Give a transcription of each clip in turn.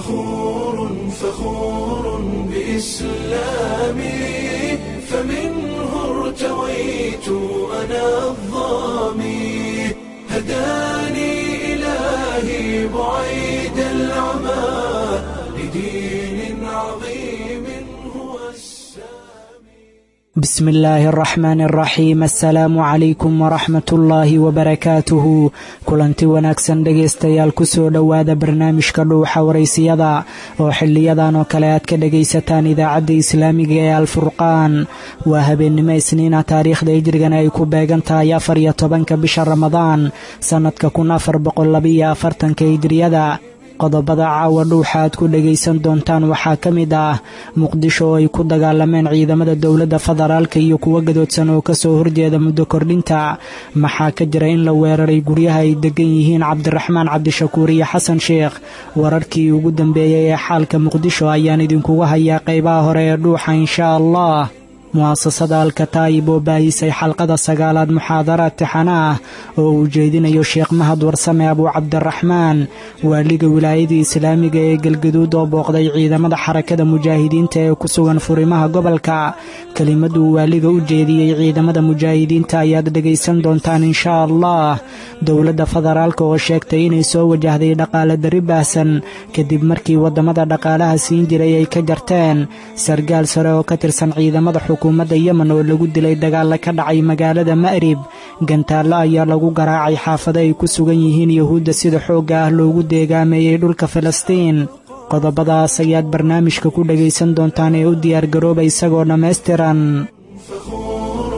فخور فخور بإسلامي فمنه ارتويت أنا الظامي هداني إلهي بعيد العمى لدين عظيم هو السامي بسم illaahi araxmaani araxiim assalaamu calaykum waraxmat ullaahi wabarakaatuhu kulanti wanaagsan dhegaystayaal kusoo dhowaada barnaamijka dhuuxa waraysiyada oo xiliyadan oo kale aad ka dhegaysataan idaacadda islaamiga ee alfurqaan waa habeennimo isniina taariikhda hijrigana ay ku beegan tahay afar iyo tobanka bisha ramadaan sannadka kun afar boqollabiyo afartanka hijriyada qodobada caawa dhuuxa aad ku dhegaysan doontaan waxaa ka mid ah muqdisho oo ay ku dagaalameen ciidamada dowladda federaalka iyo kuwo gadoodsan oo kasoo horjeeda muddo kordhinta maxaa ka jira in la weeraray guryaha ay degan yihiin cabdiraxmaan cabdishakuur iyo xasan sheekh wararkii ugu dambeeyey ee xaalka muqdisho ayaan idinkugu hayaa qaybaha hore ee dhuuxa inshaa allah mu'asasada alkataayib oo baahisay xalqada sagaalaad muxaadaraad tixana ah oo uu jeedinayo sheekh mahad warsame abuu cabdiraxmaan waaliga wilaayadii islaamiga ee galgaduud oo booqday ciidamada xarakada mujaahidiinta ee ku sugan furimaha gobolka kelimaduu waaliga u jeediyey ciidamada mujaahidiinta ayaad dhegaysan doontaan inshaa allah dowladda federaalka oo sheegtay inay soo wajahday dhaqaale dari baahsan kadib markii waddamada dhaqaalaha siin jiray ay ka jarteen sargaal sare oo ka tirsan ciidamada xukuumadda yemen oo lagu dilay dagaalla ka dhacay magaalada ma'rib gantaallo ayaa lagu garaacay xaafado ay ku sugan yihiin yuhuudda sida xoogga ah loogu deegaameeyey dhulka falastiin qodobadaas ayaad barnaamijka ku dhegaysan doontaan ee u diyaargarooba isagoo dhammaystiran فخور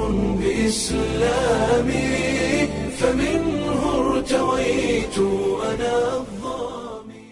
بإسلامي فمنه ارتويت أنا الظامي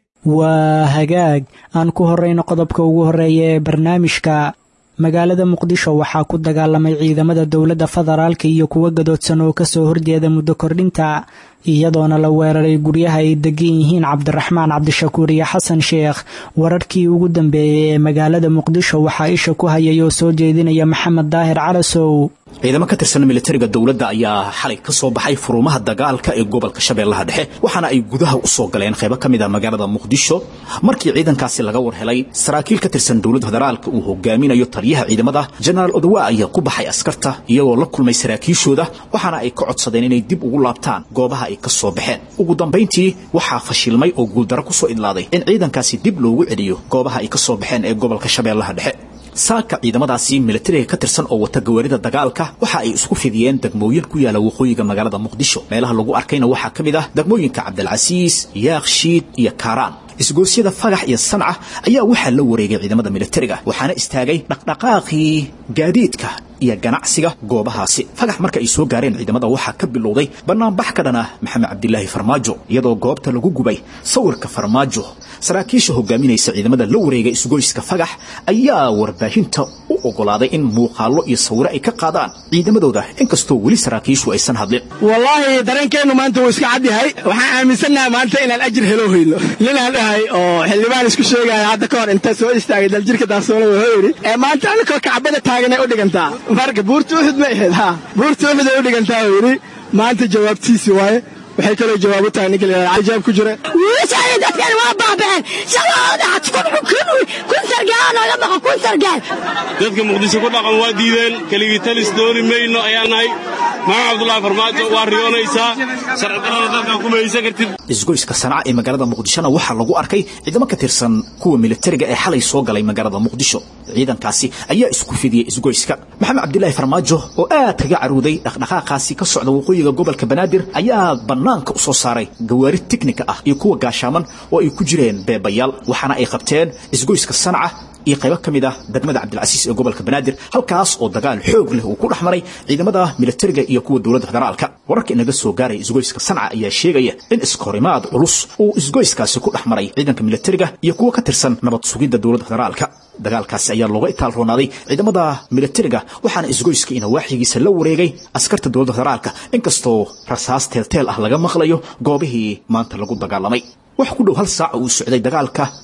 waa hagaag aan ku horrayno qodobka ugu horreeya ee barnaamijka magaalada muqdisho waxaa ku dagaalamay ciidamada dowladda federaalka iyo kuwo gadoodsan oo kasoo horjeeda muddo kordhinta iyadoona la weeraray guryaha ay degan yihiin cabdiraxmaan cabdishakuur iyo xasan sheekh wararkii ugu dambeeyey ee magaalada muqdisho waxaa isha ku hayay oo soo jeedinaya maxamed daahir calasow ciidamo ka tirsan militariga dowladda ayaa xalay ka soo baxay furumaha dagaalka ee gobolka shabeellaha dhexe waxaana ay gudaha u soo galeen qaybo ka mid a magaalada muqdisho markii ciidankaasi laga war helay saraakiil ka tirsan dowladda federaalka uu hogaaminayo taliyaha ciidamada jenaraal odowa ayaa ku baxay askarta iyagoo la kulmay saraakiishooda waxaana ay ka codsadeen inay dib ugu laabtaan goobaha ay ka soo baxeen ugu dambayntii waxaa fashilmay oo guuldaro ku soo idlaaday in ciidankaasi dib loogu celiyo goobaha ay ka soo baxeen ee gobolka shabeellaha dhexe saaka ciidamadaasi militariga ka tirsan oo wata gawaarida dagaalka waxa ay isku fidiyeen degmooyin ku yaala waqooyiga magaalada muqdisho meelaha lagu arkayna waxaa ka mid ah degmooyinka cabdilcasiis yaakshiid iyo kaaraan isgoosyada fagax iyo sanca ayaa waxaa la wareegay ciidamada militariga waxaana istaagay dhaqdhaqaaqii gaadiidka iyo ganacsiga goobahaasi fagax marka ay soo gaareen ciidamada waxaa ka bilowday banaanbax ka dhan ah maxamed cabdilaahi farmaajo iyadoo goobta lagu gubay sawirka farmaajo saraakiisha hogaaminaysa ciidamada la wareegay isgoyska fagax ayaa warbaahinta u ogolaaday in muuqaallo iyo sawiro ay ka qaadaan ciidamadooda inkastoo weli saraakiishu aysan hadlin wallaahi dareenkeennu maanta wuu iska cadyahay waxaan aaminsannahay maanta inaan ajir helo hoyno ninaan dhahay oo xildhibaan isku sheegaya hadda ka hor inta soo istaagay daljirka daasoola wuxuu yidhi ee maanta anakoo kacbada taaganay u dhigantaa marka buurta uxud ma ahayd ha buurta uxud ay u dhigantaa uu yidhi maanta jawaabtiisi waaye waxay kaloo jawaab u tahay ninka la yidhahda cajaab ku jira wiilashaani dadkan waa baabeen shalahooda had kun kun kun sargaal nooga maqan kun sargaal dadka muqdisho ku dhaqan waa diideen keligii talis dooni mayno ayaa nahay maxamed cabdulaahi farmaajo waa riyoonaysaa sharcidarrada dadka kuma haysan kartid isgoyska sanca ee magaalada muqdishona waxaa lagu arkay ciidamo ka tirsan kuwa militariga ee xalay soo galay magaalada muqdisho ciidankaasi ayaa isku fidiyey isgoyska maxamed cabdilaahi farmaajo oo aad kaga caruuday dhaqdhaqaaqaasi ka socda waqooyiga gobolka banaadir ayaa bannaanka u soo saaray gawaari tiknika ah iyo kuwa gaashaaman oo ay ku jireen beebayaal waxaana ay qabteen isgoyska sanca iyo qaybo ka mid ah degmada cabdilcasiis ee gobolka banaadir halkaas oo dagaal xoog leh uu ku dhex maray ciidamada militariga iyo kuwa dowladda federaalka wararka inaga soo gaaraya isgoyska sanca ayaa sheegaya in iskahorimaad culus uu isgoyskaasi ku dhex maray ciidanka militariga iyo kuwa ka tirsan nabad sugidda dowladda federaalka dagaalkaasi ayaa looga itaal roonaaday ciidamada militariga waxaana isgoyska ina waaxigiisa la wareegay askarta dowladda federaalka inkastoo rasaas teelteel ah laga maqlayo goobihii maanta lagu dagaalamay wax ku dhow hal saaca uu socday dagaalka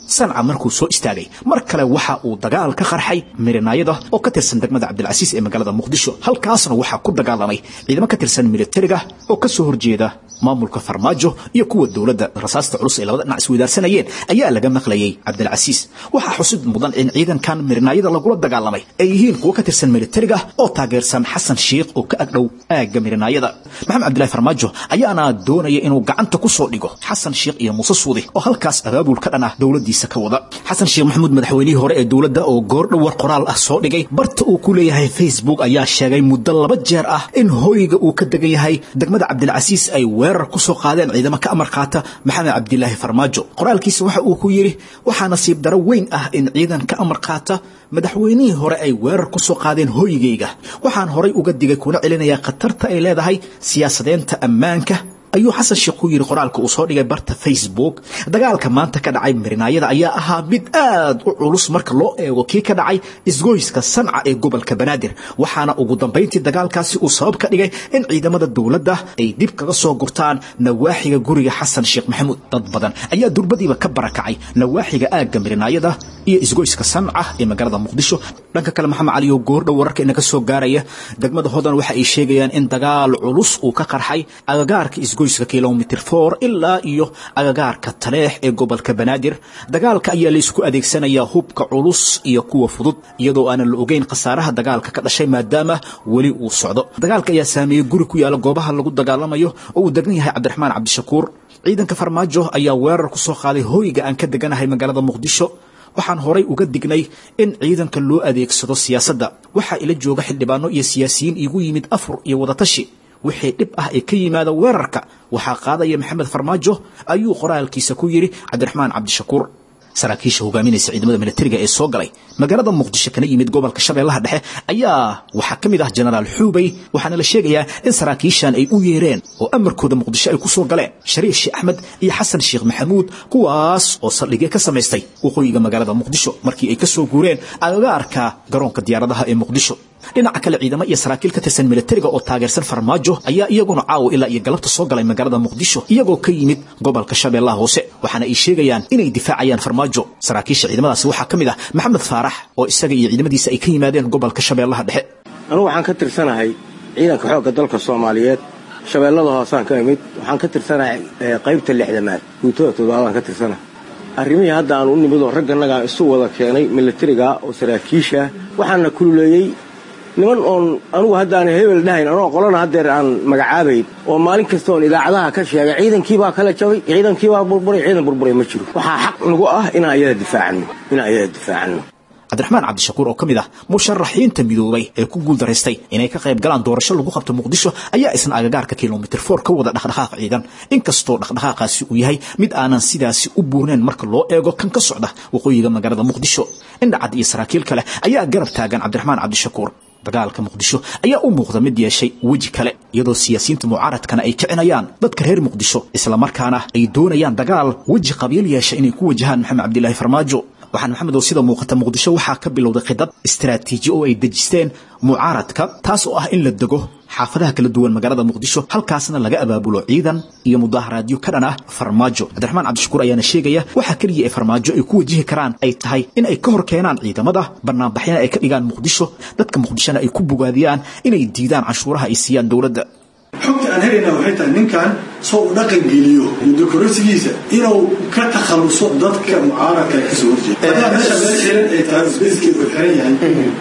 sanca markuu soo istaagay mar kale waxa uu dagaal ka qarxay mirinaayada oo ka tirsan degmada cabdilcasiis ee magaalada muqdisho halkaasna waxaa ku dagaalamay ciidamo ka tirsan militariga oo ka soo horjeeda maamulka farmaajo iyo kuwa dowladda rasaasta culus ee labada dhinac isweydaarsanayeen ayaa laga maqlayay cabdilcasiis waxaa xusid mudan in ciidankan mirinaayada lagula dagaalamay ay yihiin kuwo ka tirsan militariga oo taageersan xasan sheikh oo ka agdhow aagga mirinaayada maxamed cabdillahi farmaajo ayaana doonaya inuu gacanta ku soo dhigo xasan sheikh iyo muuse suudi oo halkaas abaabul ka dhan ah dowladdiisa ka wada xasan sheekh maxamuud madaxweynihii hore ee dowladda oo goordhow war qoraal ah soo dhigay barta uu ku leeyahay facebook ayaa sheegay muddo laba jeer ah in hoyga uu ka degan yahay degmada cabdilcasiis ay weerar ku soo qaadeen ciidamo ka amar qaata maxamed cabdilaahi farmaajo qoraalkiisa waxa uu ku yidhi waxaa nasiib daro weyn ah in ciidan ka amar qaata madaxweynihii hore ay weerar ku soo qaadeen hoygayga waxaan horay uga digay kuna celinayaa khatarta ay leedahay siyaasadeenta ammaanka ayuu xasan sheekh ku yidhi qoraalka uu soo dhigay barta facebook dagaalka maanta ka dhacay mirinaayada ayaa ahaa mid aad u culus marka loo eego kii ka dhacay isgoyska sanca ee gobolka banaadir waxaana ugu dambayntii dagaalkaasi uu sabab ka dhigay in ciidamada dowladda ay dib kaga soo gurtaan nawaaxiga guriga xasan sheekh maxamuud dad badan ayaa durbadiiba ka barakacay nawaaxiga aagga mirinaayada iyo isgoyska sanca ee magaalada muqdisho dhanka kale maxamed cali oo goordhow wararka inaga soo gaaraya degmada hodan waxa ay sheegayaan in dagaal culus uu ka qarxay agagaarka isgoyska kilomitr for ilaa iyo agagaarka taleex ee gobolka banaadir dagaalka ayaa la isku adeegsanayaa hubka culus iyo kuwa fudud iyadoo aanan la ogeyn khasaaraha dagaalka ka dhashay maadaama weli uu socdo dagaalka ayaa saameeyey guri ku yaala goobaha lagu dagaalamayo oo uu degan yahay cabdiraxmaan cabdishakuur ciidanka farmaajo ayaa weerar ku soo qaaday hoyga aan ka deganahay magaalada muqdisho waxaan horay uga dignay in ciidanka loo adeegsado siyaasadda waxaa ila jooga xildhibaano iyo siyaasiyiin iigu yimid afur iyo wadatashi wixii dhib ah ee ka yimaada weerarka waxaa qaadaya maxamed farmaajo ayuu qoraalkiisa ku yidhi cabdiraxmaan cabdishakuur saraakiisha hogaaminaysa ciidamada militariga ee soo galay magaalada muqdisho kana yimid gobolka shabeellaha dhexe ayaa waxaa ka mid ah jenaraal xuubey waxaana la sheegayaa in saraakiishan ay u yeereen oo amarkooda muqdisho ay ku soo galeen shariif sheekh axmed iyo xasan sheekh maxamuud kuwaas oo saldhigyo ka samaystay waqooyiga magaalada muqdisho markii ay ka soo guureen agagaarka garoonka diyaaradaha ee muqdisho dhinaca kale ciidamo iyo saraakiil ka tirsan militariga oo taageersan farmaajo ayaa iyaguna caawa ilaa iyo galabta soo galay magaalada muqdisho iyagoo ka yimid gobolka shabeellaha hoose waxaana ay sheegayaan inay difaacayaan farmaajo saraakiisha ciidamadaasi waxaa ka mid ah maxamed faarax oo isaga iyo ciidamadiisa ay ka yimaadeen gobolka shabeellaha dhexe anugu waxaan ka tirsanahay ciidanka xoogga dalka soomaaliyeed shabeellada hoosaan ka imid waxaan ka tirsanahay qaybta lixdamaad guutada toddobaadaan ka tirsanahay arrimihii hadda aan u nimid oo ragganagaan isu wada keenay militariga oo saraakiisha waxaana kululeeyey niman oon anugu haddaana hebel dhahayn anoo qolana haddeer aan magacaabayn oo maalin kasta oon idaacadaha ka sheegay ciidankiibaa kala jabay ciidankiibaa burburay ciidan burburay ma jiro waxaa xaq nagu ah inaan ayada difaacanno inaan ayada difaacanno cabdiraxmaan cabdishakuur oo ka mid ah musharaxiinta midoobay ee ku guuldaraystay inay ka qayb galaan doorasho lagu qabto muqdisho ayaa isna agagaarka kilomitr for ka wada dhaqdhaqaaq ciidan inkastoo dhaqdhaqaaqaasi uu yahay mid aanan sidaasi u buurnayn marka loo eego kan ka socda waqooyiga magaalada muqdisho indhacad iyo saraakiil kale ayaa garab taagan cabdiraxmaan cabdishakuur dagaalka muqdisho ayaa u muuqda mid yeeshay weji kale iyadoo siyaasiyiinta mucaaradkana ay kicinayaan dadka reer muqdisho islamarkaana ay doonayaan dagaal weji qabiil yeesha inay ku wajahaan maxamed cabdilaahi farmaajo waxaan maxamed oo sida muuqata muqdisho waxaa ka bilowday khidad istaraatiiji oo ay dejisteen mucaaradka taas oo ah in la dego xaafadaha kala duwan magaalada muqdisho halkaasna laga abaabulo ciidan iyo mudaaharaadyo ka dhan ah farmaajo cabdiraxmaan cabdishakuur ayaana sheegaya waxaa keliya ee farmaajo ay ku wajihi karaan ay tahay in ay ka hor keenaan ciidamada banaanbaxyana ay ka dhigaan muqdisho dadka muqdishona ay ku bogaadiyaan inay diidaan canshuuraha ay siiyaan dowladda xogta aan helayna waxay tahay ninkan soo u dhaqan geliyo mudokorasigiisa inuu ka takhaluso dadka mucaaradka ee kasoo horjeeda hadaa meesha meel xiran ay tahay sbeskeed uu xiran yahay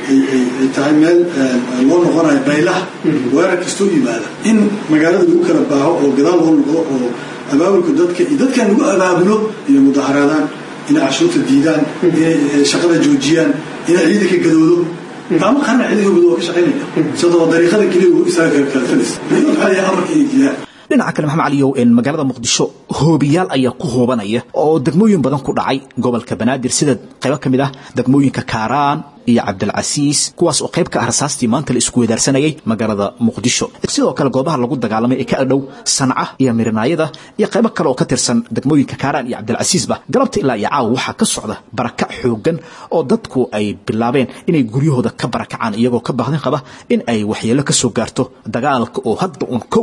ay tahay meel loo noqonayo baylaha weerar kastoo yimaada in magaalada lagu kala baaho oo gadaal loo noqdo oo abaabulka dadka iyo dadkan lagu abaabulo iyo mudaharaadaan inay cashuurta diidaan inay shaqada joojiyaan inay ciidanka gadoodo ama qarna ciidanka gudo waa ka shaqaynaya sidoo dariiqada keliya uu isaga kala falis waxaa yahay amarka inay diidaan dhinaca kale maxamed caliyow een magaalada muqdisho hoobiyaal ayaa ku hoobanaya oo degmooyin badan ku dhacay gobolka banaadir sida qaybo ka mid ah degmooyinka kaaraan iyo cabdilcasiis kuwaas oo qayb ka ah rasaastii maanta la isku wedaarsanayay magaalada muqdisho sidoo kale goobaha lagu dagaalamay ee ka adhow sanca iyo mirinaayada iyo qaybo kale oo ka tirsan degmooyinka kaaraan iyo cabdilcasiisba galabta ilaa iyo caawa waxaa ka socda barakac xoogan oo dadku ay bilaabeen inay guryahooda ka barakacaan iyagoo ka bahdin qaba in ay waxyeelo ka soo gaarto dagaalka oo hadda un kow ah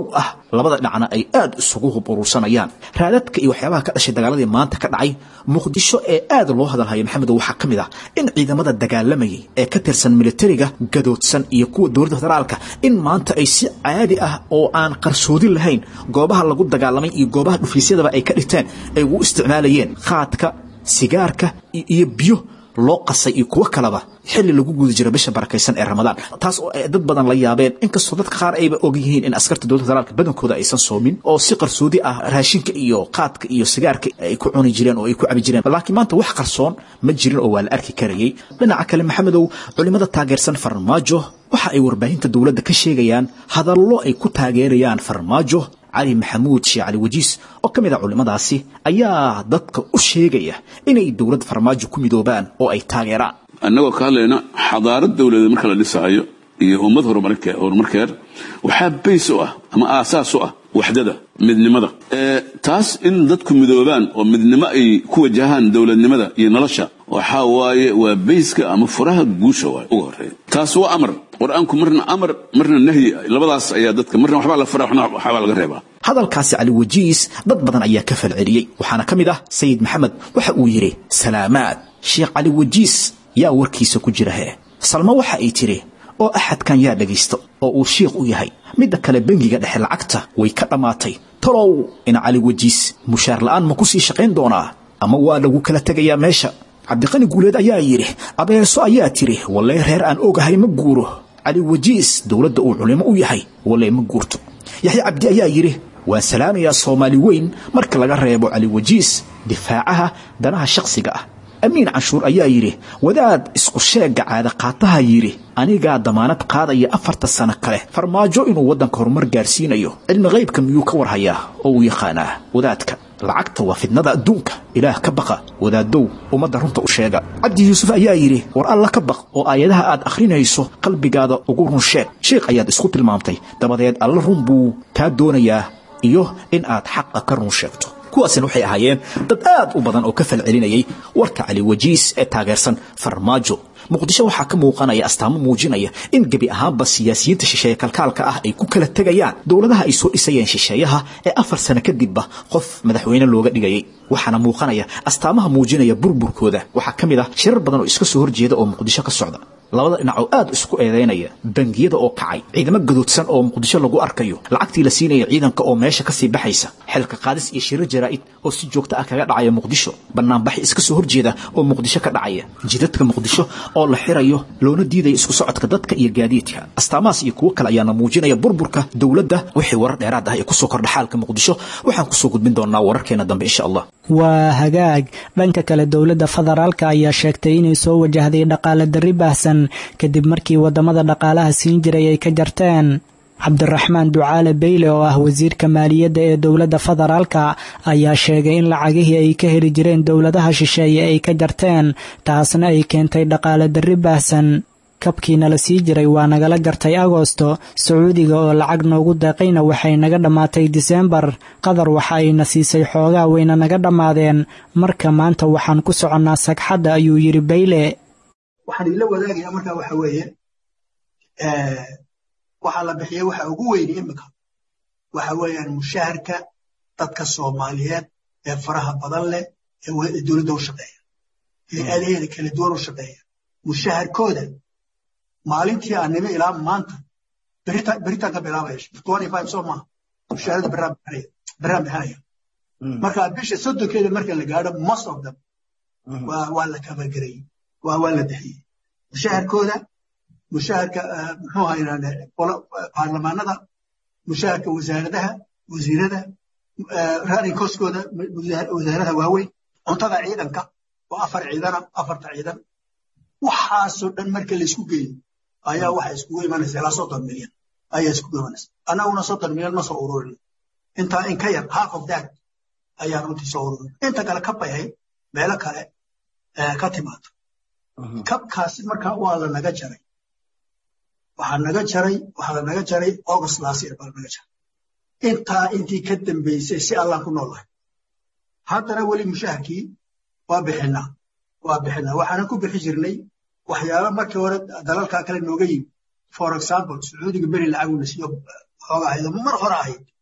labada dhinacna ay aad isugu hub urursanayaan raadadka iyo waxyaabaha ka dhashay dagaaladii maanta ka dhacay muqdisho ee aad loo hadalhaya maxamedow waxaa ka mid ah in ciidamada dagaalamayay ee ka tirsan militariga gadoodsan iyo kuwa dowladda federaalka in maanta ay si caadi ah oo aan qarsoodin lahayn goobaha lagu dagaalamay iyo goobaha dhufiisyadaba ay ka dhigteen ay ugu isticmaalayeen khaadka sigaarka iyo biyo loo qasay iyo kuwo kaleba xilli lagu guda jiro bisha barakaysan ee ramadaan taas oo ay dad badan la yaabeen inkastoo dadka qaar ayba og yihiin in askarta dowladda federaalka badankooda aysan soomin oo si qarsoodi ah raashinka iyo qaadka iyo sigaarka ay ku cuni jireen oo ay ku cabi jireen laakiin maanta wax qarsoon ma jirin oo waa la arki karayay dhinaca kale maxamedow culimada taageersan farmaajo waxa ay warbaahinta dowladda ka sheegayaan hadallo ay ku taageerayaan farmaajo cali maxamuud sheekh cali wajiis oo ka mid ah culimmadaasi ayaa dadka u sheegaya inay dowladda farmaajo ku midoobaan oo ay taageeraan annagoo ka hadlayna xadaarad dowladeed marka la dhisaayo iyo ummad horumarkeed waxaa bays u ah ama aasaas u ah waxdada midnimada taas in dadku midoobaan oo midnimo ay ku wajahaan dowladnimada iyo nolosha waxaa waaye waa bayska ama furaha guusha waay uga horeeya taas waa amar qur-aanku marna amar marna nahyi labadaas ayaa dadka marna waxbaa la fara waxna waxbaa laga reebaa hadalkaasi cali wajiis dad badan ayaa ka falceliyey waxaana ka mid ah sayid maxamed waxa uu yidhi salaamaad sheekh cali wajiis yaa warkiisa ku jira hee salmo waxa ay tidhi oo axadkan yaa dhegaysto oo uu shiikh u yahay midda kale bengiga dhexe lacagta way ka dhammaatay talow in cali wajiis mushaar la'aan ma ku sii shaqayn doonaa ama waa lagu kala tegayaa meesha cabdiqani guuleed ayaa yidhi abeeso ayaa tidhi wallee reer aan ogahay ma guuro cali wajiis dowladda uu culimo u yahay wallee ma guurto yaxya cabdi ayaa yidhi waan salaamayaa soomaali weyn marka laga reebo cali wajiis difaacaha danaha shakhsiga ah amiin canshuur ayaa yidhi wadaad isku sheegga caadaqaataha yidhi anigaa damaanad qaadaya afarta sano kale farmaajo inuu waddanka horumar gaarsiinayo cilmi qaybka miyuu ka warhayaa oo uu yaqaanaa wadaadka lacagta waa fidnada adduunka ilaah ka baqa wadaadow ummadda runta u sheega cabdi yuusuf ayaa yidhi war alla ka baq oo aayadaha aad akhrinayso qalbigaada ugu run sheeg sheikh ayaad isku tilmaamtay dabadeed alla run buu kaa doonayaa iyo in aad xaqa ka run sheegto kuwaasina waxay ahaayeen dad aad u badan oo ka falcelinayay warka cali wajiis ee taageersan farmaajo muqdisho waxaa ka muuqanaya astaamo muujinaya in gebi ahaanba siyaasiyiinta shisheeye kalkaalka ah ay ku kala tegayaan dowladaha ay soo dhisayeen shisheeyaha ee afar sano kadibba qof madaxweyne looga dhigayay waxaana muuqanaya astaamaha muujinaya burburkooda waxaa ka mid ah shirar badan oo iska soo horjeeda oo muqdisho ka socda labada dhinac oo aad isku eedaynaya bangiyada oo kacay ciidamo gadoodsan oo muqdisho lagu arkayo lacagtii la siinaya ciidanka oo meesha kasii baxaysa xilka qaadis iyo shiro jaraa'id oo si joogto ah kaga dhacaya muqdisho banaanbaxi iska soo horjeeda oo muqdisho ka dhacaya jidadka muqdisho oo la xirayo loona diidaya isku socodka dadka iyo gaadiidka astaamahaas iyo kuwo kale ayaana muujinaya burburka dowladda wixii warar dheeraad ah ee kusoo kordha xaalka muqdisho waxaan kusoo gudbin doonaa wararkeena dambe insha allah waa hagaag dhanka kale dowladda federaalka ayaa sheegtay inay soo wajahday dhaqaale darri baahsan kadib markii waddamada dhaqaalaha siin jiray ay ka jarteen cabdiraxmaan ducaale beyle oo ah wasiirka maaliyadda ee dowladda federaalka ayaa sheegay in lacagihii ay ka heli jireen dowladaha shisheeye ay ka jarteen taasna ay keentay dhaqaale darri baahsan kabkiina la sii jiray waa nagala gartay agosto sacuudiga oo lacag noogu deeqayna waxay naga dhammaatay diseembar qatar waxa ayna siisay xoogaa wayna naga dhammaadeen marka maanta waxaan ku soconnaa sagxadda ayuu yidhi bayle waxaan idinla wadaagayaa markaa waxa weeye waxaa la bixiyey waxa ugu weyni imika waxa weeyaan mushaharka dadka soomaaliyeed ee faraha badan leh ee dowladda u shaqeeya ee aadaheeda kala duwan u shaqeeya mushaharkooda maalintii aan nimi ilaa maanta beritaan ka bilaabaya soo maaha mushaharada beraan bixinaya marka bisha soddonkeeda marka la gaadho most of them waa la kabagarayey waa la bixiyey mushaharkooda mushaharka muxuu haynaan baarlamaanada mushaharka wasaaradaha wasiirada running coskooda wasaaradaha waaweyn cuntada ciidanka oo afar ciidana afarta ciidan waxaasoo dhan marka la isku geeyo ayaa waxa iskugu imanaysa ilaa soddon milyan ayaa iskugu imanaysa annaguna soddon milyan ma soo ururin intaa in ka yar half of that ayaan runtii soo ururin inta kale ka bayhay meelo kale ka timaado kabkaasi markaa waa la naga jaray waxaa naga jaray waxaa la naga jaray august last year baa la naga jaray intaa intii ka dambeysay si allaan ku noolahay haddana weli mushaharkii waa bixinaa waa bixinaa waxaanan ku bixi jirnay waxyaaba markii hore dalalkaa kale nooga yimi for example sacuudiga beri lacaguna siiyo xooga ahayd mar hore ahayd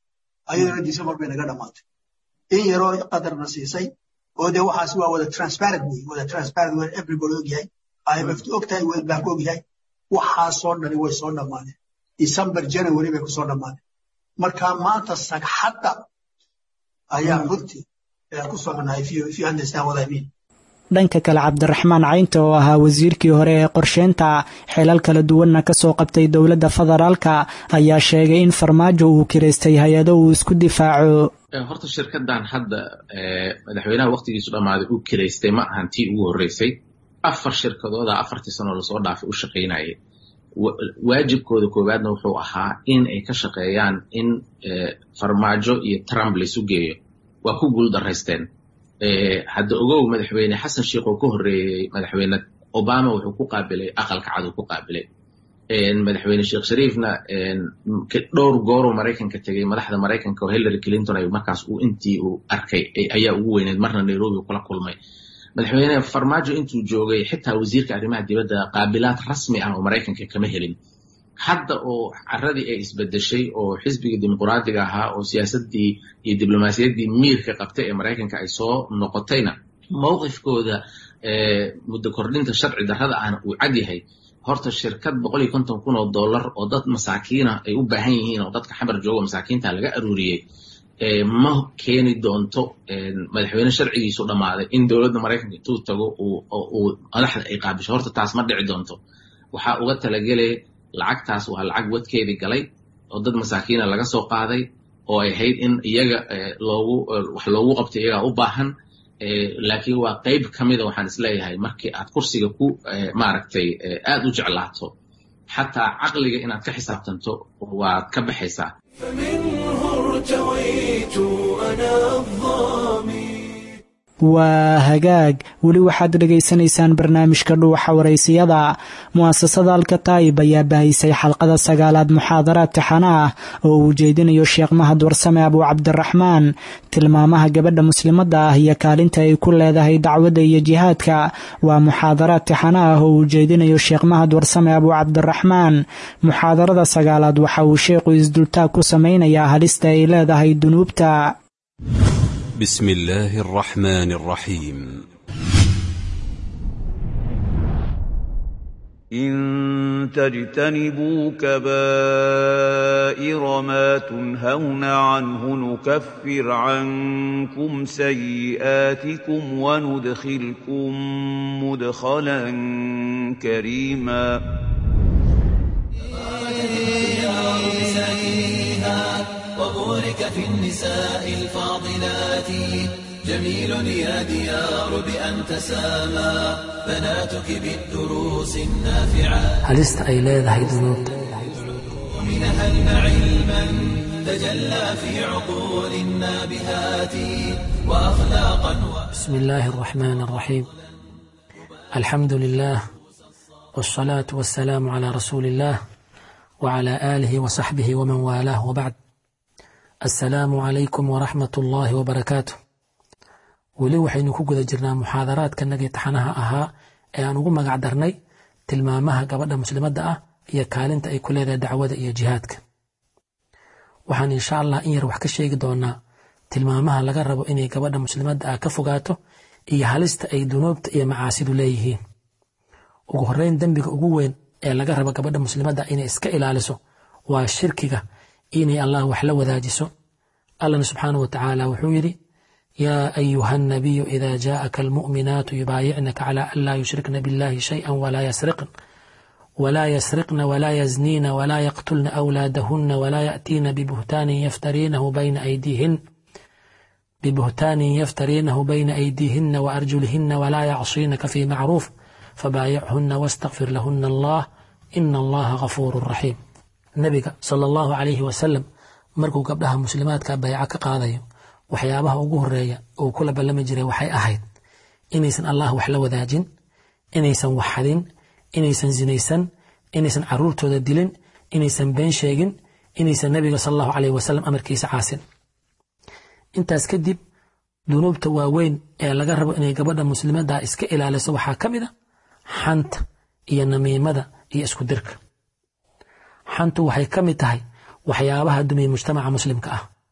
ayadana december bay naga dhammaatay in yaroo qadarna siisay oo dee waxaas waa wada transparent wey wada transparent wey everybody ogyahay imf ogtahay world bank ogyahay waxaasoo dhani way soo dhammaadeen december january bay kusoo dhammaadeen marka maanta sagxadda ayaa runtii ku socnahay if you understand what I mean dhanka kale cabdiraxmaan caynta oo ahaa wasiirkii hore ee qorsheynta xilal kala duwanna ka soo qabtay dowladda federaalka ayaa sheegay in farmaajo uu kiraystay hay-ado uu isku difaaco horta shirkadan hadda madaxweynaha waktigiisu dhammaaday uu kiraystay ma ahan tii ugu horreysay afar shirkadooda afartii sanoo lasoo dhaafay u shaqaynayay waajibkooda koowaadna wuxuu ahaa in ay ka shaqeeyaan in farmaajo iyo trump laysu geeyo waa ku guul daraysteen hadda ogow madaxweyne xasan sheikh oo ka horreeyey madaxweyne obama wuxuu ku qaabilay aqalka cad uu ku qaabilay madaxweyne sheekh shariifna dhowr gooruu maraykanka tegey madaxda maraykanka oo hillary clinton ay markaas uu intii uu arkay ayaa ugu weyneed marna nairobi kula kulmay madaxweyne farmaajo intuu joogay xitaa wasiirka arrimaha dibadda qaabilaad rasmi ah oo maraykanka kama helin hadda oo caradii ay isbedeshay oo xisbigii dimuqraadiga ahaa oo siyaasaddii iyo diblomaasiyaddii miirka qabtay ee maraykanka ay soo noqotayna mowqifkooda muddo kordhinta sharci darrada ahna uu cad yahay horta shirkad boqol iyo konton kun oo dollar oo dad masaakiina ay u baahan yihiin oo dadka xamar joogo masaakiinta laga aruuriyey ma keeni doonto madaxweyne sharcigiisu dhammaaday in dowladda maraykanka intuu tago uu madaxda ay qaabisho horta taas ma dhici doonto waxaa uga talagelaya lacagtaas waa lacag wadkeedii galay oo dad masaakiina laga soo qaaday oo ay ahayd in iyaga loogu wax loogu qabto iyagaa u baahan laakiin waa qayb ka mida waxaan isleeyahay markii aad kursiga ku maaragtay aad u jeclaato xataa caqliga inaad ka xisaabtanto waad ka baxaysaa waa hagaag weli waxaad dhegaysanaysaan barnaamijka dhuuxa waraysiyada mu'asasada alkataib ayaa bahaysay xalqada sagaalaad muxaadaraad taxana ah oo uu jeedinayo sheekh mahad warsame abuu cabdiraxmaan tilmaamaha gabadha muslimadda ah iyo kaalinta ay ku leedahay dacwadda iyo jihaadka waa muxaadaraad taxana ah oo uu jeedinayo sheekh mahad warsame abuu cabdiraxmaan muxaadarada sagaalaad waxa uu sheekhu isdultaag ku samaynayaa halista ay leedahay dunuubta بسم الله الرحمن الرحيم إن تجتنبوا كبائر ما تنهون عنه نكفر عنكم سيئاتكم وندخلكم مدخلا كريما وبورك في النساء الفاضلات جميل يا ديار بأن تسامى بناتك بالدروس النافعات halista ay leedahay dunuubta ومنهن علما تجلى في عقول النابهات وأخلاقا بسم الله الرحمن الرحيم الحمد لله والصلاة والسلام على رسول الله وعلى آله وصحبه ومن والاه وبعد السلام عليكم ورحمة الله وبركاته weli waxaynu ku guda jirnaa muxaadaraadkanagii taxanaha ahaa ee aan ugu magac darnay tilmaamaha gabadha muslimadda ah iyo kaalinta ay ku leedahay dacwada iyo jihaadka waxaan insha allah in yar wax ka sheegi doonaa tilmaamaha laga rabo inay gabadha muslimadda ah ka fogaato iyo halista ay dunuubta iyo macaasidu leeyihiin ugu horreyn dembiga ugu weyn ee laga rabo gabadha muslimadda inay iska ilaaliso waa shirkiga inay allah wax la wadaajiso allahna subxaanahu watacaala wuxuu yidhi yaa ayuha الnabiyu ida jaءaka almu'minaatu yubaayicnaka cala an laa yushrikna biاllahi shayئa walaa yasriqn ولا يسرقن ولا يزنين ولا يقتلن أولادهن ولا يأتين ببهتان يفترينه بين أيديهن ببهتان يفترينه بين أيديهن وأرجلهن ولا يعصينك في معروف فبايعهن واستغفر لهن الله إن الله غفور رحيم النبي صلى الله عليه وسلم markuu gabdhaha muslimaadka bayca ka qaadayo waxyaabaha ugu horeeya uu kula ballami jiray waxay ahayd inaysan allah wax la wadaajin inaysan wax xadin inaysan zinaysan inaysan caruurtooda dilin inaysan been sheegin inaysan nabiga sal allahu caleyh wasalam amarkiisa caasin intaas kadib dunuubta waaweyn ee laga rabo inay gabadha muslimadda iska ilaaliso waxaa ka mid a xanta iyo namiimada iyo isku dirka xantu waxay ka mid tahay waxyaabaha dumiya mujtamaca muslimka ah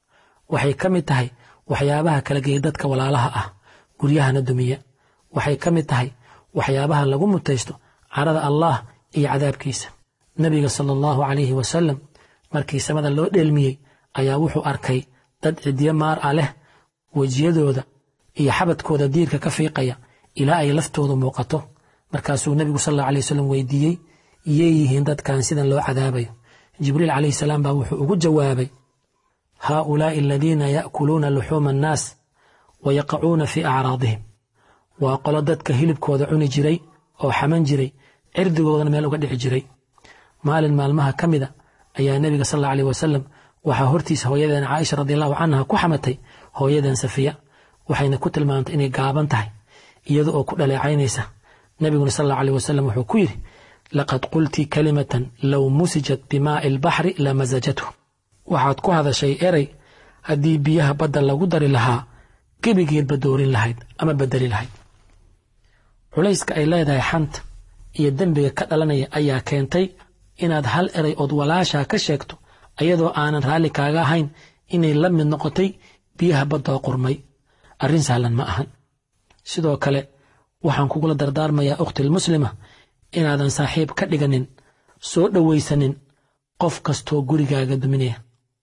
waxay ka mid tahay waxyaabaha kala geeya dadka walaalaha ah guryahana dumiya waxay ka mid tahay waxyaabaha lagu mutaysto carada allah iyo cadaabkiisa nebiga sala allahu calayhi wasalam markii samada loo dheelmiyey ayaa wuxuu arkay dad ciddiyo maar ah leh wejiyadooda iyo xabadkooda diirka ka fiiqaya ilaa ay laftoodu muuqato markaasuu nebigu sal allahu alay wasalam weydiiyey iyey yihiin dadkan sidan loo cadaabayo jibriil calayhi salaam baa wuxuu ugu jawaabay haaulaa'i aladiina ya'kuluuna luxuuma annaas wa yaqacuuna fii acraadihim waa qolo dadka hilibkooda cuni jiray oo xaman jiray cirdigoodana meel uga dhici jiray maalin maalmaha ka mida ayaa nebiga sal alla aleyh wasalam waxaa hortiisa hooyadeen caaisha radiallahu canha ku xamatay hooyadeen safiya waxayna ku tilmaamtay inay gaaban tahay iyada oo ku dhaleecaynaysa nebiguna sal alla aleyh wasalam wuxuu ku yidhi laqad qulti kalimatan low musijat bimaa'i albaxri lamasajathu waxaad ku hadashay erey haddii biyaha badda lagu dari lahaa gebigeedba doorin lahayd ama bedeli lahayd culayska ay leedahay xanta iyo dembiga ka dhalanaya ayaa keentay inaad hal erey ood walaashaa ka sheegto ayadoo aanan raalli kaaga ahayn inay la mid noqotay biyaha baddoo qurmay arrin sahlan ma ahan sidoo kale waxaan kugula dardaarmayaa ukhtilmuslima inaadan saaxiib ka dhiganin soo dhowaysanin qof kastoo gurigaaga duminaya